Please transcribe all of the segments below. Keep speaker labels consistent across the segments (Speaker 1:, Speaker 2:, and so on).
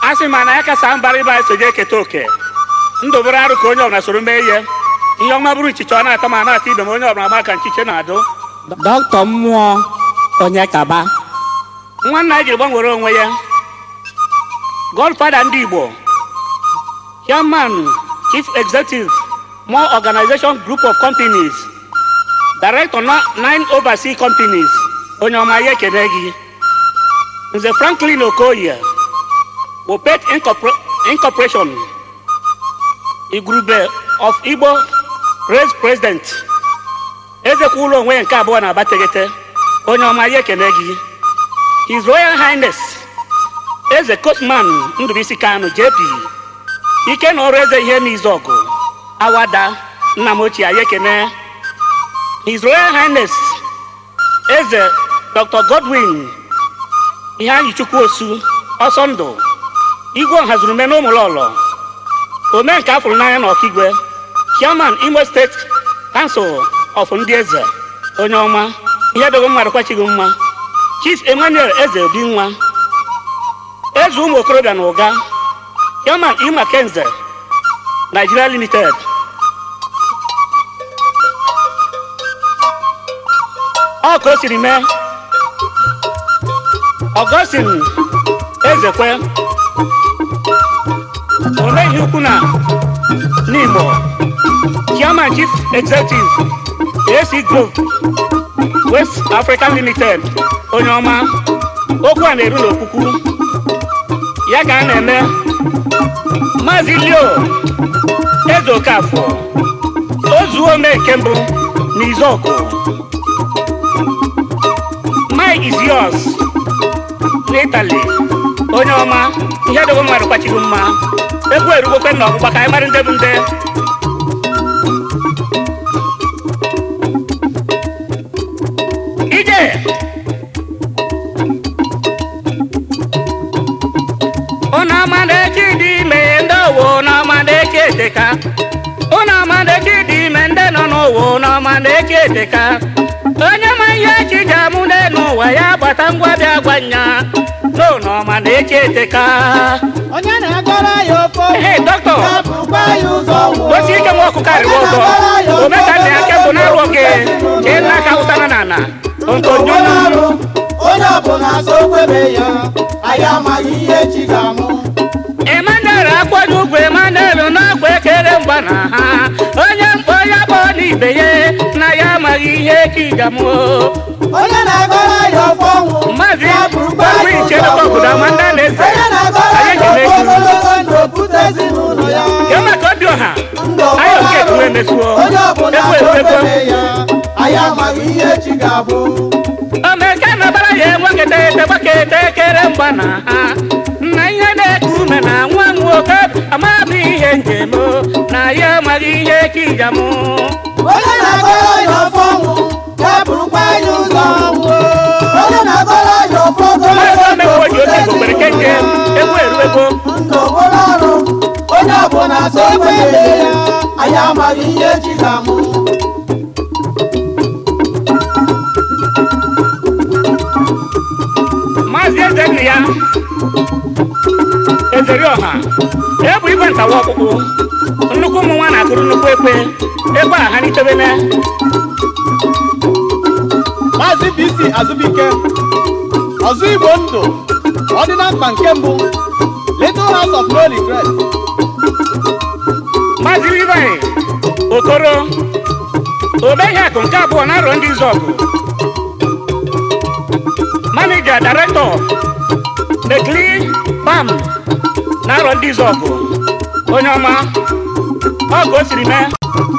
Speaker 1: a sị ma na ya kasa mbara ịba eso je eketa oke ndụ bụrụ arụ ka onye ọbụla soro mee ihe ihe ọma bụrụ nchicha ọ na-ata ma na-ata ibe ma onye ọbụla ma ka nchiche na-adụ
Speaker 2: dọkịta mmụọ onye kaba
Speaker 1: nwanna anyị jiri gbanwere onwe ya godfada ndị igbo chairman chief executive more organization group of companies director na nine overseas companies onye ọma ya ekene gị nze franklin okoye wopet Incorpor- incorporation igurube of igbo race president ezekwa ụlọ onwe ya nke abụọ na abategete onye ọma ya ekene gị his royal highness eze coachman ndụbisi kanu jp ike na ọrụ eze ihe n'izọgụ awada nna m ochie anyị ekene his royal highness eze dr godwin ihe anyị chukwu osu ọsọ ndụ igwe ọhazurume na ụmụlọlọ ome nke afụrụ n'anya na ọkigwe chairman imo steeti kansụl of ndị eze onye ọma ihe dogo mmadụ kwachighị mma chief emmanuel eze obi nwa eze ụmụ okorobịa na ụga chairman ima kenze nigeria limited ọ ka o siri mee ọgọstin ezekwe omeghị ukwu na n'igbo chairman chief executive ac group west african limited onye ọma okwu a na-eru n'okwukwu ya ka a na-eme maazị leo eze okafọ ozuo ome nke mbụ n'izọkụ mike is yours n'itali onye ọma ihe dogo mmadụ kwachighị mma egwu erugokwe na ọgbụgba ka anyị mara nde bụ nde ije ụnụ amadeki dị ime ndị owo n'ọmadeki eteka ụnụ amadeki dị ime ndị nọ n'ụwa n'ọmadeki eteka onye ma ihe chi ji amụ n'elu ụwa ya gbata ngwa bịa gwa nya n'ụlọ ọmadeki eteka
Speaker 3: onye na-agọrọ ya ofo
Speaker 1: Hey, doctor.
Speaker 3: ya bụkwa ya ụzọ nwụọ.
Speaker 1: osi ike nwa ọkụkọ arịwa ọzọ omeka nna ya kebụ na-arụ oge chee nna aka ụtara na ana ntonyo
Speaker 3: Onye ọrụ onye ọbụla so kwebe ya anyị amaghị ihe chi ga-amụ
Speaker 1: Emmanuel akwado ugwu Emmanuel n'akwa ekere mgba na ha onye mkpọ ya kpọ n'ibe ya na ya amaghị ihe kigamụ
Speaker 3: onye na-agọrọ ya ofo ọnwụ
Speaker 1: Maazị
Speaker 3: ya bụkwa
Speaker 1: Ogbu
Speaker 3: ya
Speaker 1: Iche
Speaker 3: ụzọ
Speaker 1: Dọkọ Obodo
Speaker 3: nwụọ.
Speaker 1: Amanda na-eze.
Speaker 3: onye na-agọrọ
Speaker 1: Anyị
Speaker 3: ya
Speaker 1: ekele
Speaker 3: ofo
Speaker 1: gị.
Speaker 3: ogologo ndụ opụta ezinụlọ ya
Speaker 1: ya maka obi ọha
Speaker 3: ndụ
Speaker 1: anyị oke
Speaker 3: ọbụla
Speaker 1: etuwe emesuo
Speaker 3: onye ọbụla
Speaker 1: egwu
Speaker 3: so
Speaker 1: eruego
Speaker 3: kwebe ya anyị amaghị ihe chi ga-abụ
Speaker 1: omeke nabara ya enweketa ete gbaketa ekere mgba na ha na ihe na-eku ume na nwa nwoke amaghị ihe njem na ya amaghị ihe kijamụ
Speaker 3: onye na-agọrọ ya ofo ọnwụ ya bụrụkwa ya ụzọ nwụọ. onye na-agọrọ ya ofo
Speaker 1: maazị
Speaker 3: ogologo ndụ
Speaker 1: omekwo ji oke
Speaker 3: opụta
Speaker 1: gogbere kenke
Speaker 3: ezinụlọ ya
Speaker 1: egwu eruego
Speaker 3: ndụ bụrụ ọrụ onye ọbụla so kwebe ya anyị amaghị ihe chi ga-amụ
Speaker 1: maazị eze nna ya ezeri ọha ebu igwe ntawa ọkpụkpụ nnukwu ụmụ nwa na-akụrụ nnukwu ekwe ekwe a ha n'itebene
Speaker 4: Maazị BC Azubike ọzọ Igbo ndụ ọdịna mkpa nke mbụ Little House of No Regret
Speaker 1: maazị Levi okoro obeghị akụ nke abụọ na arọ ndị izọgụ manija directọ nekli bam na arọ ndị izọgụ onye ọma ọ ka o siri mee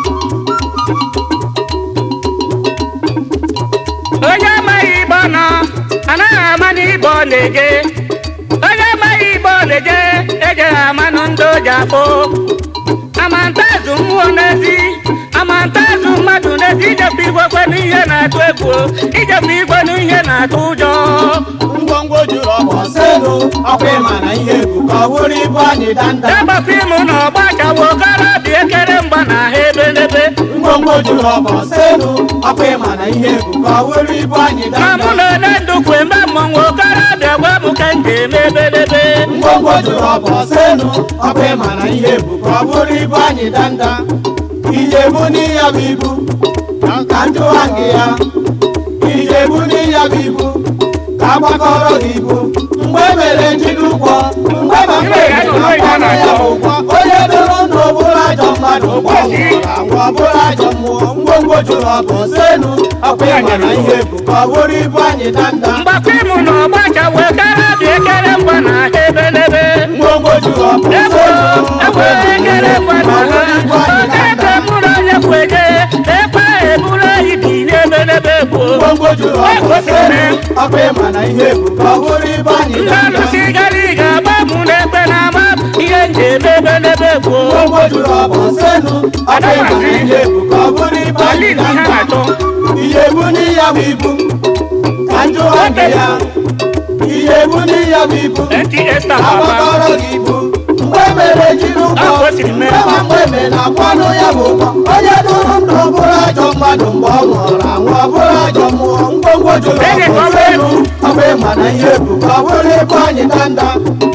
Speaker 1: onye amaghị ibe ọ nọ anaghị ama n'ibe ọ na-eje onye amaghị ibe ọ na-eje ejeghị amanụ ndị o ji akpụ amantazụ mmụọ n'ezi amantazụ mmadụ n'ezi ijepu igwe kwe n'ihe na-atụ egwu ijepu igwe n'ihe na-atụ ụjọ
Speaker 4: ngwongwo juru ọgba
Speaker 3: ọselu ọkwa ịma na ihe bụ ka ọ bụrụ ibu anyị danda
Speaker 1: daba fim na ọgba chawo okorobịa ekere mgba na ha ebe n'ebe
Speaker 3: ngwongwo juru ọgba ọselu ọkwa ịma na ihe bụ ka ọ bụrụ ibu anyị
Speaker 1: ma mụ
Speaker 3: danda
Speaker 1: na ole ndụ kwe mgbe mmọnwụ okorobịa gwa m ka m eme ebelebe
Speaker 3: ngwongwo jụrụ ọbọ senu ọkụ ịma na ihe bụ ka ọ bụrụ ibu anyị danda ijebu n'iya bụ ibu ka njụwa gị ya ijebu n'iya bụ ibu ka agbakọrọ gị ibu mgbe emere njide ụgwọ mgbe ma mgbe na-akwanụ ya bụ ụgwọ onye dụrụ na ọbụrụ ajọ mmadụ ụgwọ nwụrụ anwụ ọbụrụ ajọ mmụọ ngwongwo jụrụ ọbọ senu ọkụ ịma na ihe bụ ka ọ bụrụ ibu anyị danda
Speaker 1: mgbakọ ịmụ na ọgbacha wee kara dị ekere ngwa na ha ebelebe
Speaker 3: ngwongwo jụrụ ọbọ
Speaker 1: egwu
Speaker 3: senu
Speaker 1: egwu ekere ngwa na ha
Speaker 3: ibu anyị
Speaker 1: oke
Speaker 3: danda
Speaker 1: ebe mụrụ onye kweje ekwe eburu anyị dị n'ebelebe gboo
Speaker 3: ngwongwo jụrụ ọbọ senu ọkụ ịma na ihe bụ ka ọ bụrụ ibu anyị
Speaker 1: ndị
Speaker 3: danda
Speaker 1: alụsị gara ịga agba mụ na ekpe na ama ihe nji eme ebelebe gboo
Speaker 3: ngwongwo jụrụ ọbọ senu ọkụ ịma na ihe bụ ka ọ bụrụ ibu anyị
Speaker 1: alin ihe
Speaker 3: danda
Speaker 1: na-achọ
Speaker 3: iyebu n'iya bụ ibu ka njụwa gị ya iyebu n'iya bụ ibu
Speaker 1: eti esta papa
Speaker 3: agbakọrọ gị ibu mgbe mere jiri ụgwọ
Speaker 1: Afọ o siri mee.
Speaker 3: mgbe ma mgbe eme na akwanụ ya bụ ụgwọ onye dụrụ ndụ bụrụ ajọ mmadụ mgbe ọ nwụrụ anwụ ọ bụrụ ajọ mmụọ ngwongwo jụrụ
Speaker 1: Ede ka
Speaker 3: ọbọ
Speaker 1: ọ bụ
Speaker 3: senu ọkụ ịma na ihe bụ ka ọ bụrụ ibu anyị danda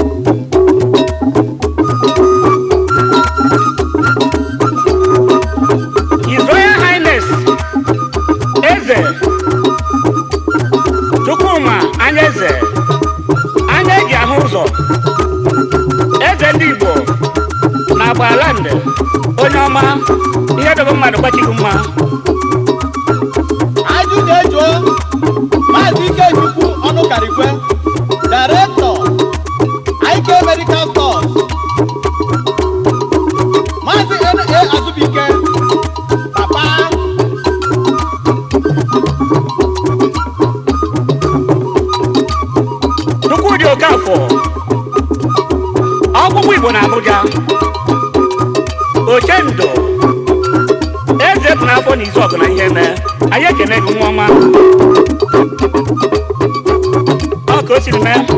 Speaker 1: His Royal Highness Eze Chukwuma anya eze anya eji ahụ ụzọ eze ndị Igbo na agbaland onye ọma ihe dobe mmadụ gbachighị mma
Speaker 4: ajụ na-ejuo maazị ikechukwu ọnụkarikwe directọ ike medical stores maazị na azụbike papa
Speaker 1: Chukwudị Okafọ ọgwụgwụ Igbo na Abuja Ochendo eze bụ n'afọ na izu ọgụ na ihe mee anyị ekene gị nwa ọma ọ ka o siri mee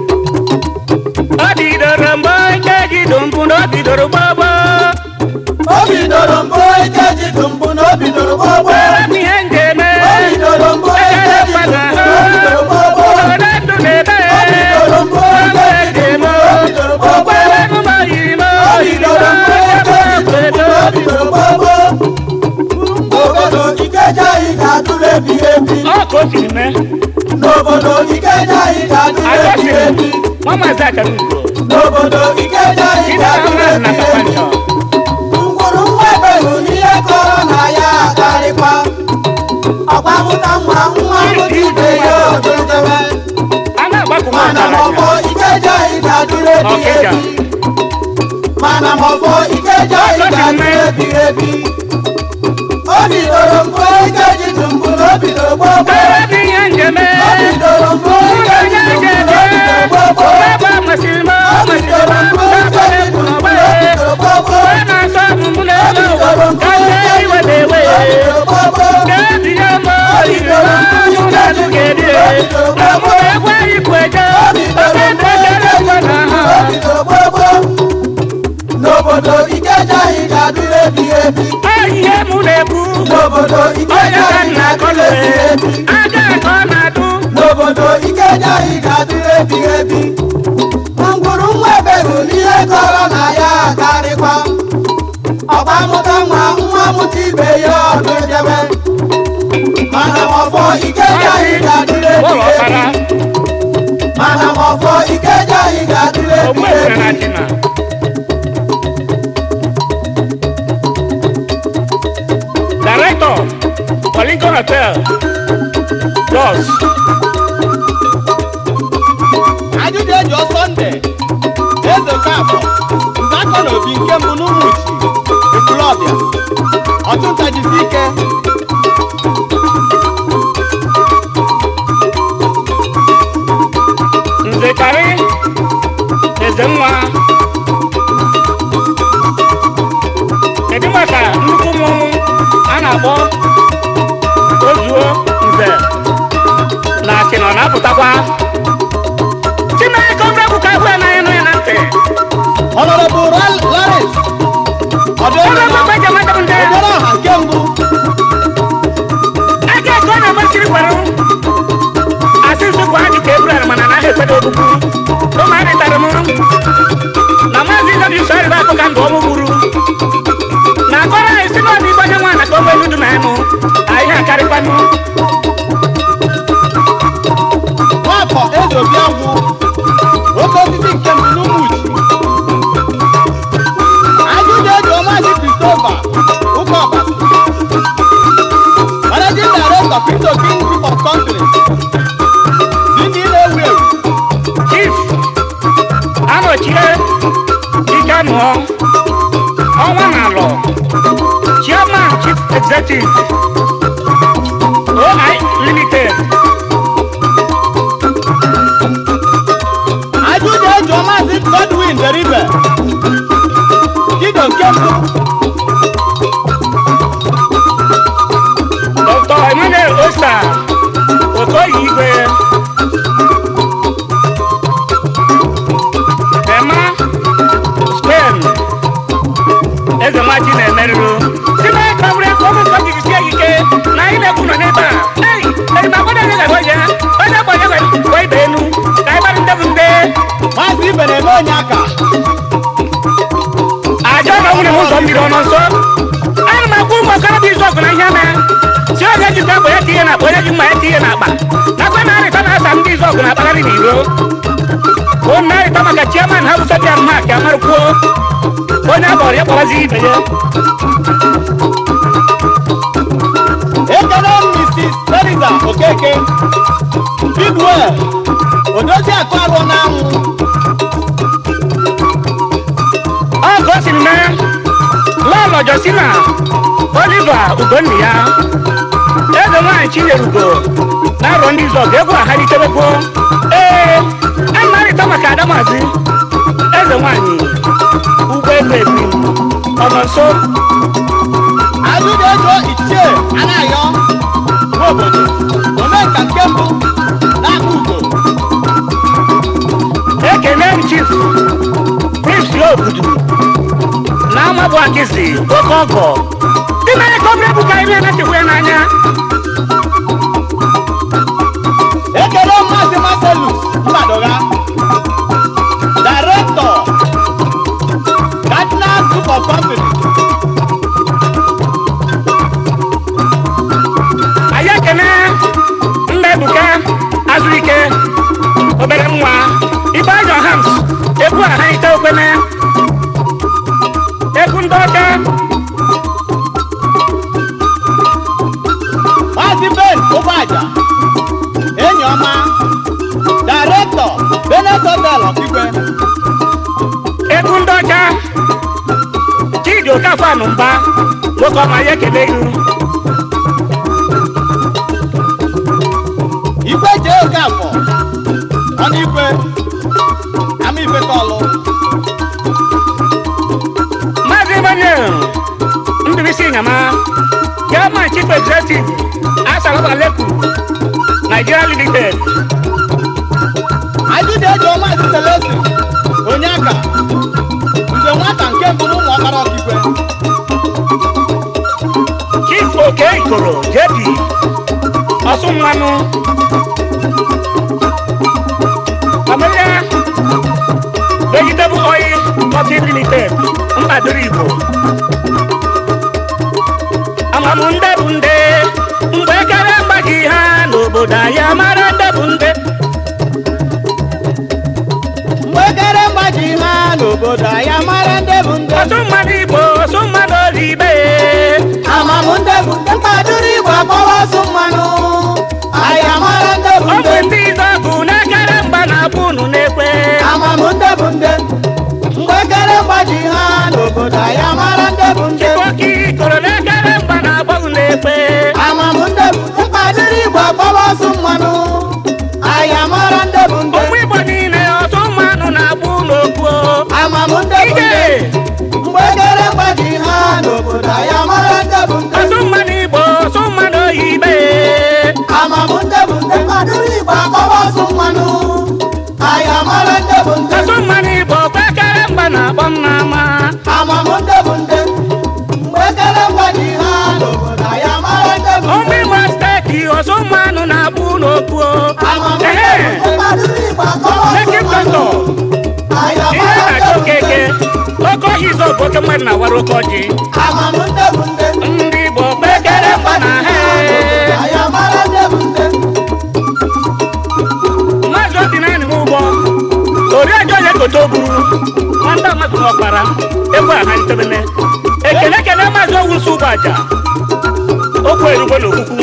Speaker 1: ọ bidoro mgbe ike ji dụ mpụ na ọ bidoro gbagbo
Speaker 3: o bidoro mbụ ike ji dụ mbụ na o bidoro gbogbo
Speaker 1: were m ihe m ga-eme
Speaker 3: o bidoro mbụ ike
Speaker 1: ekele
Speaker 3: ji
Speaker 1: mmadụ
Speaker 3: dụ mbụ na o bidoro gbogbo
Speaker 1: obodo ndụ na-ebe
Speaker 3: o bidoro mbụ ike ji dụ mbụ na o bidoro gbogbo
Speaker 1: okwere m yiri m
Speaker 3: o bidoro mbụ ike ji dụ mbụ na o bidoro gbogbo n'obodo ikeja anyị ga-adụrụ ebighị ebi
Speaker 1: ọ ka o siri mee
Speaker 3: n'obodo ikeja anyị ga-adụrụ ebighị
Speaker 1: agọsiri
Speaker 3: ebi
Speaker 1: nwa maazị akara ugo
Speaker 3: n'obodo ikeja anyị
Speaker 1: Ị na-ahụ
Speaker 3: ga-adụrụ
Speaker 1: na
Speaker 3: ebighị ebi
Speaker 1: Kapanjọ.
Speaker 3: ngwuru nwa ebelu n'ihe kọrọ na ya akarịkwa ọkwa mụta nwa nwa mụta ibe ya ododebe
Speaker 1: a na-agbakọ nwa
Speaker 3: mana ma ọfọ
Speaker 1: ọgaranya
Speaker 3: ikeja anyị ga-adụrụ ebighị
Speaker 1: Ọkịja.
Speaker 3: ebi mana ma ọfọ ikeja anyị ga-adụrụ ebighị ebi o bidoro mbụ ike ji dụ mbụ na o bidoro gbogbo
Speaker 1: ebe bụ ihe njem
Speaker 3: o bidoro mbụ ike ji dụ mbụ na o bidoro gbogbo
Speaker 1: ebe masịrị m
Speaker 3: o bidoro mbụ ike ji dụ mbụ na o bidoro gbogbo
Speaker 1: onye na-asọ ọmụmụ
Speaker 3: o
Speaker 1: n'elu ụwa
Speaker 3: bidoro mbụ
Speaker 1: ka ndị
Speaker 3: ike ji
Speaker 1: iwe
Speaker 3: dụ mbụ
Speaker 1: na-ewe
Speaker 3: na o bidoro gbogbo
Speaker 1: ka ebinye m oyiri n'ọnụ na-adụ ga-eri na mụ egwu anyị kwu eje oke ndekere ngwa na ha
Speaker 3: n'obodo ikeja anyị ga-adịrị ebighị ebi
Speaker 1: ọ ihe mụ na-ekwu
Speaker 3: n'obodo
Speaker 1: onye
Speaker 3: ikeja
Speaker 1: ka
Speaker 3: anyị
Speaker 1: nna
Speaker 3: ga-adịrị
Speaker 1: akọlụ
Speaker 3: ebighị ebi
Speaker 1: aja ka ọ na-adụ
Speaker 3: n'obodo ikeja anyị ga-adịrị ebighị ebi ngwuru nwa eberu n'ihe kọrọ na ya akarịkwa ọgba mụta nwa nwa mụta ibe ya ọdụ edebe mana ọfọ ikeja anyị ga-adịrị
Speaker 1: ụlọ
Speaker 3: ebighị
Speaker 1: ọkara
Speaker 3: ebi mana ọfọ ikeja anyị ga-adịrị
Speaker 1: ogbu
Speaker 3: ebighị
Speaker 1: ebere na
Speaker 3: ebi
Speaker 1: dina Director, Lincoln Hotel, Jos,
Speaker 4: ajụ na-ejuo sọnde eze kafọ nzakọ na obi nke mbụ n'ụmụchi ekwulọbịa ọchụnta jisi ike
Speaker 1: Nze Kari, Eze Nwa. Kedu maka nnukwu mmọnwụ a na-akpọ Ozuo Nze na Achịnọ na-apụtakwa? Chineke ọbụrụ ka ahụ anaghị nụ ya na ntị.
Speaker 4: ọnọrọbụ laris
Speaker 1: Ọbụrụ
Speaker 4: ọdịnala
Speaker 1: ebe eji amadụ ndị ya.
Speaker 4: obere ọha nke mbụ
Speaker 1: Aka ka ọ na-amasịrị gwara m. Asị nsogbu ha dị ka Ebrel mana anaghị ekwedo ogbugbu. ụmụarịtara m na maazị w sọrị bụ akụ ka ndụ ọmụ gburu na akọrọ anyị si n'ọdụ igbe onye nwaanyị ka o nwee nudu na anụ anyị akarịkwanụ
Speaker 4: nwafọ eze obi agwụ oke osisi nke mbụ n'ụmụchi ajụjụ eji ọmazi kristova ụka ọbasi managing director crypto king group of companies ndị na-ewu ewu
Speaker 1: chief anọchie ike nụọ ọnwa na alọ chairman chief executive oi limited
Speaker 4: ajụjụ eji ọmazi godwin deribe dido nke mbụ
Speaker 1: dr emmanuel osta okoye igwe ema spain eze nwaji na-emerụrụ si na ka bụrụ ego ọmụ nke jiri sie ike na anyị na-ekwu nọ n'ebe a ei ei ma gbọdọ onye gara onye onye gbanye gwa ibe enu ka anyị gbara ndebụ nde
Speaker 4: maazị ibe na-eme onye aka
Speaker 1: aja na nwere m ụzọ mmiri ọnọ nso ana m agwa ụmụ okorobịa izu ọgụ na ihe mee si onye jikwa akpa ya tinye n'akpa onye ji mma ya tinye n'akpa nakwa na-arịta na-asa ndị izu ọgụ na-akpagharị n'iro bụ na-arịta maka chiaman ha bụsa bịa mma ka amarụkwuo onye akpọrọ ya kpọrazi ibe ya
Speaker 4: ekele mrs teresa okeke bigwel odozi akụ arụ n'anwụ
Speaker 1: ọ ka o siri mee lọlọ josina oliva ugonna ya eze nwaanyị chinyerugo na-arọ ndị izu ọgụ egwu ahalitebekwo ee a na-arịta maka adamazi eze nwaanyị ụgbọelu ebi ọ nọ nso
Speaker 4: ajụjụ ego ichie anaghọ n'obodo omenka nke mbụ n'aka ugo
Speaker 1: ekene m chief prince obudu na amabụ akịzi oke ọgọ dị na ya ka obere bụ ka anyị na-anachekwa ya n'anya
Speaker 4: ekele maazị marcelus mbadoga director cardinal group of companies
Speaker 1: anyị ekene nna ebuka azụike obere nwa ibe ajọ hams egwu a ha ite okwene egwu ndị ọcha
Speaker 4: maazị ben ụgbọaja enyi ọma director benet hotel ọkigwe
Speaker 1: egwu ndị ọcha chidi okafọ anụmba nwoke ọma ya ekele ihu
Speaker 4: igwe jee oke afọ ọnụ igwe ama ife kọlụ
Speaker 1: maazị emmanuel ndụbisi nyama chairman chief executive asalaba leku nigeria limited
Speaker 4: ajụjụ eji maazị selesi onye aka nze nwata nke mbụ n'ụmụ ọkpara ọkigwe
Speaker 1: chief oke ikoro jp ọsụ mmanụ ọmụya vegetable oil company limited mkpadoro igbo amamụ nde bụ nde mgbe ekere mgbaji ha n'obodo anyị amara nde bụ nde
Speaker 4: mgbe ekere mgbaji ha n'obodo anyị amara ndị bụ ndị
Speaker 1: ọsụ mmadụ igbo ọsụ mmadụ ozibe
Speaker 4: amamụ ndị bụ ndị mkpadoro igbo akpọwa ọsụ mmanụ anyị amara ndị bụ
Speaker 1: ọ
Speaker 4: ndị
Speaker 1: bụ ndị izọgụ na-ekere mgba na-abụ unu na-ekwe
Speaker 4: amamụ ndị bụ ndị mgbe ekere mgbaji ha n'obodo anyị amara ndị bụ ndị
Speaker 1: Chikoki koro na-ekere mgba na-agba unu na-ekwe
Speaker 4: amamụ ndị bụ ndị mkpadoro igbo akpọwa ọsụ mmanụ anyị amara ndị bụ ndị
Speaker 1: ụmụ igbo niile ọsụ mmanụ na-agba unu okwu
Speaker 4: amamụ ndị bụ
Speaker 1: ije
Speaker 4: ndị mgbe ekere mgbaji ha n'obodo anyị amara ndị bụ ndị
Speaker 1: ọsụ mmanụ igbo ọsụ mmanụ oyibe
Speaker 4: amamụ ndị bụ ndị mkpadoro igbo akpọwa ọsụ mmanụ anyị amara ndị bụ ndị
Speaker 1: ọsụ mmanụ igbo kwekere mgba na-akpọ m n'ama
Speaker 4: amamụ ndị bụ ndị mgbe ekere mgbaji ha n'obodo anyị amara ndị bụ
Speaker 1: ụmụ igbo steeti ọsụ mmanụ na-agba unu okwu
Speaker 4: amamụ ndị
Speaker 1: ehe
Speaker 4: bụ ndị mkpadoro igbo akpọwa ọsụ
Speaker 1: Lekki
Speaker 4: mmanụ
Speaker 1: Doctor oke mmadụ na-awara oke ọjị
Speaker 3: amamụ nde bụ nde
Speaker 1: ndị igbo kpekere mgba na ha
Speaker 3: anyị amara nde bụ nde
Speaker 1: mmadụ obi naanị m ụgbọ oriọjọ onye kote o buru nwata mmadụ n'ọkpara egwu a halitebene ekele ekele maazị owusu ụgbọ aja okwu erugbo na okwukwu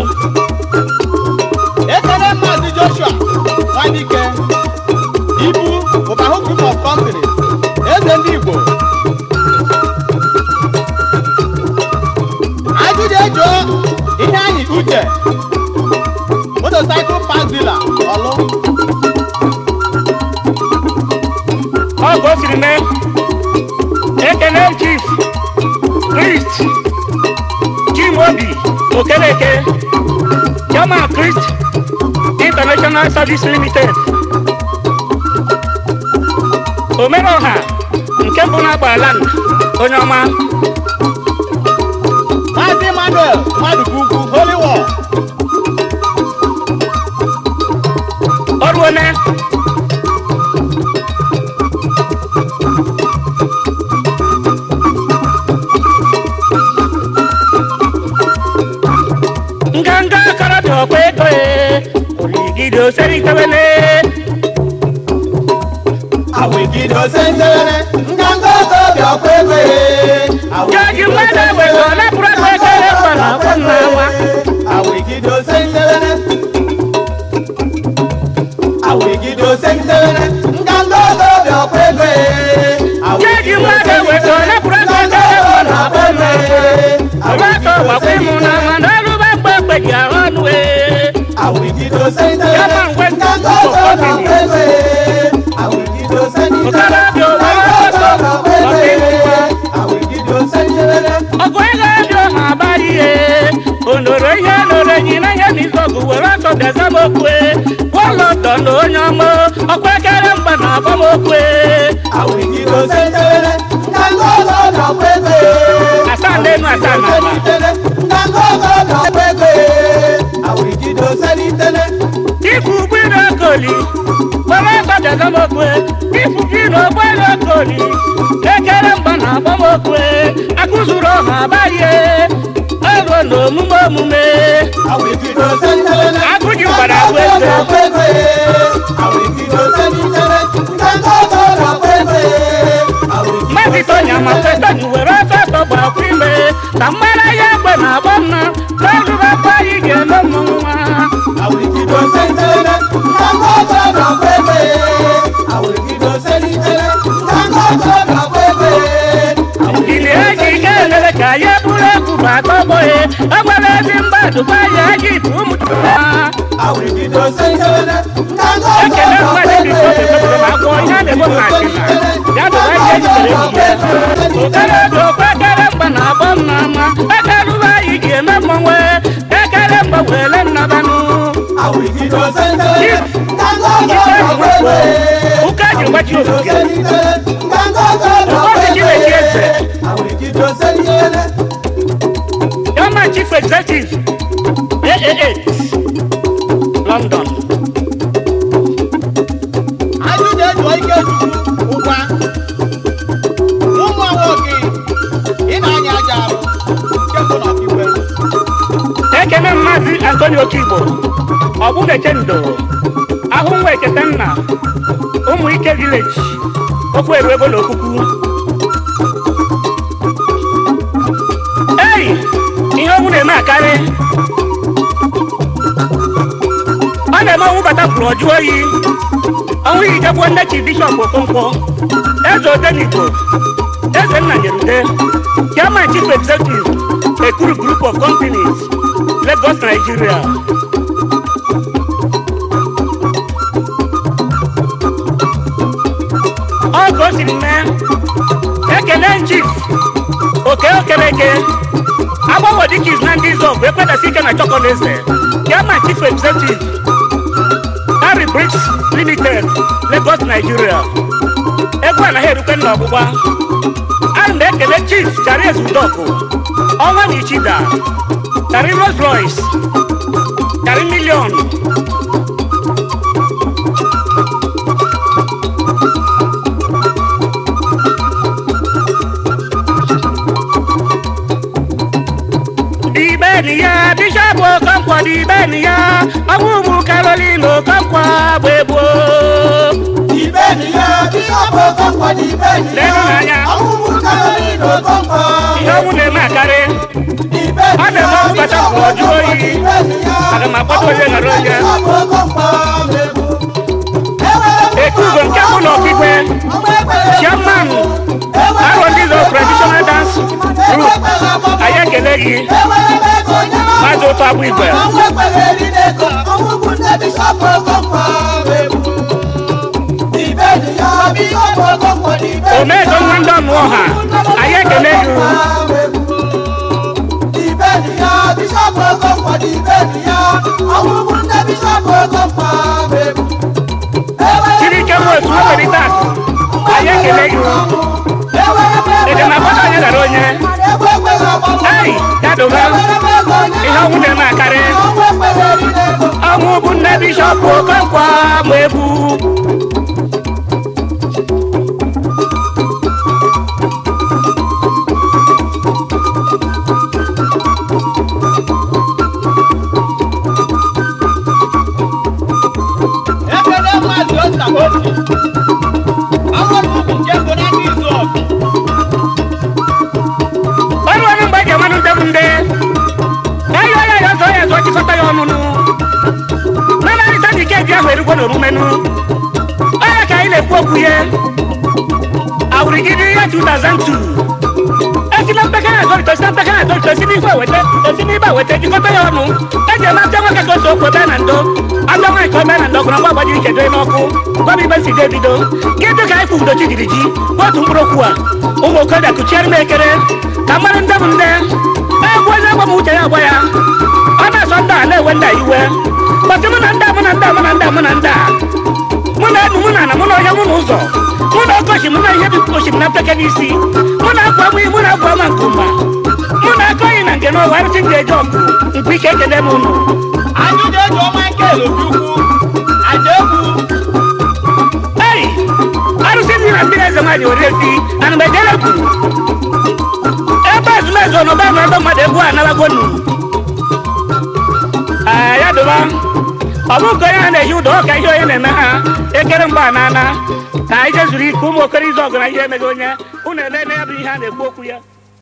Speaker 4: ekele maazị joshua nwadike ibu ụbahụ group of companies eze ndị igbo ajụjụ ejuo ihe anyị uche motocycle park dealer ọlụ
Speaker 1: ọ ka o siri mee ekele chief christ chimobi okereke chairman christ international service limited omereọha nke mbụ na-agba land onye ọma
Speaker 4: maazị emmanuel mmadụ ugwu holy war
Speaker 1: ọrụ one nganga akarabịa ọkwa ego e oligide oseritewele
Speaker 3: awegide osendere nganga okorobịa ọkwa ego
Speaker 1: jaji mmadụ ewego napụrụ ego ekere mgba na afọ nna nwa
Speaker 3: awegide osendere awegide osendere nganga okorobịa ọkwa ego
Speaker 1: jaji mmadụ ewego napụrụ ego ekere mgba na afọ nna nwa ọgbakọ gbakwa ịmụ na nwa n'ọrụba mgbe mgbe ji ahụ ọnụ e
Speaker 3: awegide osendere
Speaker 1: Yama ngwe
Speaker 3: nganga okorobịa ọkwa ego awegide osendere
Speaker 1: Okorobịa owere ọsọ ọkwa ịmụ nwa
Speaker 3: awegide osendere
Speaker 1: ọgụ ego dị ọha abalị ihe onoro ihe noro enyi na ihe n'izu ọgụ were ọsọ bịaza m okwe wọlọtọ na onye ọma ọkwa ekere mgba na agbamokwe
Speaker 3: awegide osendere nganga okorobịa ọkwa ego
Speaker 1: asaa n'elu asaa n'ala ifu ụgbọelu okoli were ọsọ bịaza m okwe ifu gị na ụgbọelu okoli ekere mgba na agbamokwe akụzuru ọha abalị ọrụ na omume omume agụji gbara agụ eze mmadụ itonya ma fetoni were ọsọ ọsọ gbakwa ime ka mmara ya egbe na agba mma n'ọrụrụ akwa anyị ga-eme mmọnwụ nwa ili eji ike emere ka ya bụrụ egwu bụ atọgbọghị o nwere ezi mgbadụ gwa ya ji bụ ụmụ ha ekele mmadụ dị ka obi tọpụrụ ma gwọ ihe a na-eme ma achịna ya bụ ihe ejidere ihe okere dị okwe ekere mgba na agba m na ama ekerụba anyị ji eme mmọnwụ ekere mgba were nnabanụ ụka ji gbachi ogige Yama Chief Executive, AAA, London.
Speaker 4: ajụjụ ejuo ike chukwu ụgwa ụmụ nwoke ị na-anya aja arụ nke mbụ na ọkigwe
Speaker 1: Ekene Maazị Antonio Okigbo, Ọbụbeche Ndo, ahụ nwa ekete nna, ụmụ ike village, okwu eru ego na okwukwu. Ei, ihe ọnwụ na-eme akarị. Ọ na-eme ọnwụ bata pụrụ ọjụ oyi. Ọnwụ hijegbuo nne chi bishọp Okonkwo, eze Odenigbo, eze nna Nyerude, chairman chief executive, Ekuru group of companies, Lagos, Nigeria. Ọ ka o siri mee, ekele chief, oke okereke, agbanwe dịka izu na ndị izọgụ ekwedasi ike na chọkọleze, chairman chief executive, Harry Bricks Limited, Lagos, Nigeria. Egwu anaghị erukwe nna ọgbụgba. Ana m ekele Chief Charis Udoku, ọnwa na Ichida, Chari Rolls Royce, Chari Million. ibeni ya ọnwụ ụmụ karolin okonkwo bụ egbuo
Speaker 3: Ibe ni ya, bishọp Okonkwo dị ibe ni ya.
Speaker 1: Leenụ anya.
Speaker 3: Ọmụmụ Caroline Okonkwo.
Speaker 1: ihe ọnwụ na-eme akarị
Speaker 3: Ibe
Speaker 1: Ọ
Speaker 3: ni ya,
Speaker 1: na-eme ọkpata
Speaker 3: bishọp
Speaker 1: ka ọ jụọ
Speaker 3: Okonkwo
Speaker 1: oyi.
Speaker 3: dị ibe ni ya.
Speaker 1: Aga m akpọta onye ghara onye.
Speaker 3: Bishọp Okonkwo bụ egwu. Ewere m
Speaker 1: Ekugo nke bụ n'ọkigwe
Speaker 3: ọgba ekpere
Speaker 1: chairman
Speaker 3: Ewere m
Speaker 1: Arọndịzo
Speaker 3: ego
Speaker 1: traditional dance group
Speaker 3: ekpere ọgbọ-
Speaker 1: anyị ekele gị
Speaker 3: Ewere m ego nye m
Speaker 1: maazị ụtọ agbụ igwe
Speaker 3: ọgba ekpere eri n'ego. Ọmụmụ ndị bishọp Okonkwo bụ egwu. Ibe ni ya, bishọp Okonkwo dị ibe ni ya.
Speaker 1: omedo nwa ndị ọnụ ọha anyị ekele gị
Speaker 3: Ìbẹ́nìyà bíṣọ́pù Okonkwo di ìbẹ́nìyà àwọn ọmọ ndé bíṣọ́pù Okonkwo bẹ̀rù.
Speaker 1: siri ike nwa otu mmelite akụ anyị ekele gị ede na agbata onye ghara onye ei dadoba ihe ọnwụ na-eme akarị ọnwụ bụ nne bishọp okonkwo ma egwu
Speaker 4: ekele maazị ota obi ọhụrụ ubi nke mbụ na ndị izu ọgụ
Speaker 1: ọrụ ọrụ mgbe eji amanụ ndị bụ ndị ayo ya ya ọzọ ya ọzọ chịkọta ya ọnụnụ mana arịta dị ike eji ahụ erugwo n'orumenu ọya ka anyị na-ekwu okwu ya awụrịgide ya 2002 esi na mpekere azọrịta esi na mpekere azọrịta esi n'ife eweta esi n'ibe eweta jikọta ya ọnụ eji eme apịa nwoke ka o so okwu ebe na ndo apịa nwaanyị ka ebe na ndo gụrụ mgbe agbajiri ike doe n'ọkụ gwa m ibe si ga ebido gịdị ka anyị fụ udo chigiri ji otu mkpụrụ okwu a ụmụ okorobịa kụchiere m ekere ka mmadụ ndị bụ ndị egwu onye gwa m uche ya agwa ya ọ na-asọ ndị a na-ewe ndị a iwe kpọtị mụ na ndị a mụ na ndị a mụ na ndị a mụ na ndị a mụ na enu mụ na ana mụ na onye mụ na ụzọ mụ na ọkọchị mụ na ihe dị osimiri na mpeke n'isi mụ na akwa mụ mụ na akwa ama nkumba mụ na aka oyi na nke n'ọwa arụsị ndị eji ọgụ mkpu ike ekele m unu
Speaker 4: anyị na-eji ọnwa nke elokukwu aja egwu
Speaker 1: ei arụsị ndị na mmiri eze nwaanyị were ezi ana mgbe jere egwu ebe ezumezu ọnọba nọ ebe mmadụ egwu anabago nu Ee, ya dụba ọ bụ nke onye ha na-ehi ụdọ ọka ihe onye na-eme ha ekere mgba na ana ka anyị jezuru ike ụmụ okoro izu ọgụ na ihe emeghị onye unu ele na ya bụ ihe a na-ekwu okwu ya